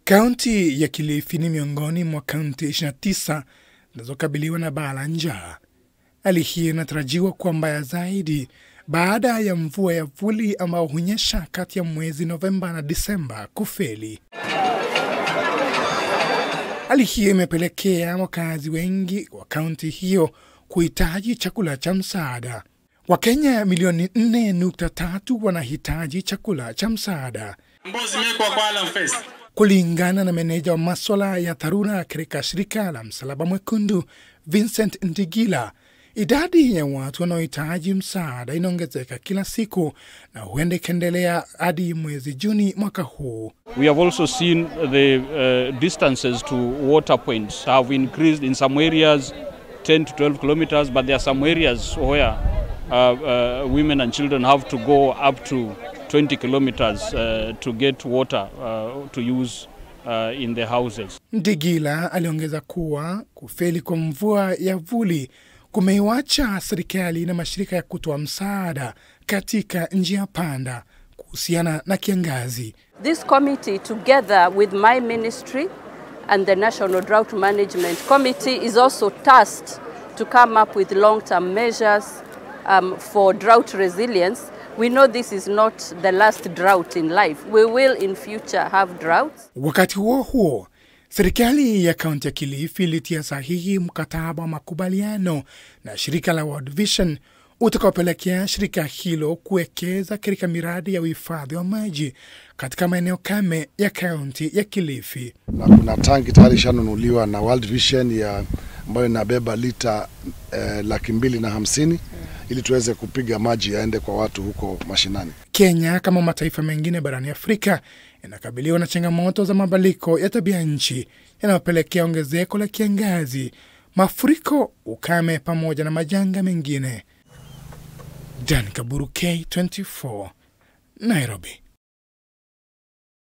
Kaunti ya Kilifi ni miongoni mwa kaunti 29 zinazokabiliwa na baa la njaa. Hali hii inatarajiwa kuwa mbaya zaidi baada ya mvua ya vuli ambao hunyesha kati ya mwezi Novemba na Disemba kufeli. Hali hiyo imepelekea wakazi wengi wa kaunti hiyo kuhitaji chakula cha msaada. Wakenya milioni 4.3 wanahitaji chakula cha msaada. Kulingana na meneja wa maswala ya dharura katika shirika la Msalaba Mwekundu Vincent Ndigila, idadi ya watu wanaohitaji msaada inaongezeka kila siku na huenda ikaendelea hadi mwezi Juni mwaka huu. We have also seen the uh, distances to water points have increased in some areas 10 to 12 kilometers, but there are some areas where uh, uh, women and children have to go up to 20 kilometers uh, to get water uh, to use uh, in their houses. Ndigila aliongeza kuwa kufeli kwa mvua ya vuli kumeiwacha serikali na mashirika ya kutoa msaada katika njia panda kuhusiana na kiangazi. This committee, together with my ministry and the National Drought Management Committee, is also tasked to come up with long term measures um, for drought resilience. We know this is not the last drought in life. We will in future have droughts. Wakati huo huo, serikali ya kaunti ya Kilifi ilitia sahihi mkataba wa makubaliano na shirika la World Vision utakaopelekea shirika hilo kuwekeza katika miradi ya uhifadhi wa maji katika maeneo kame ya kaunti ya Kilifi. na kuna tanki tayari ishanunuliwa na World Vision ya ambayo inabeba lita eh, laki mbili na hamsini ili tuweze kupiga maji yaende kwa watu huko mashinani. Kenya kama mataifa mengine barani Afrika inakabiliwa na changamoto za mabadiliko ya tabia nchi yanayopelekea ongezeko la kiangazi, mafuriko, ukame pamoja na majanga mengine. Dan Kaburu, K24, Nairobi.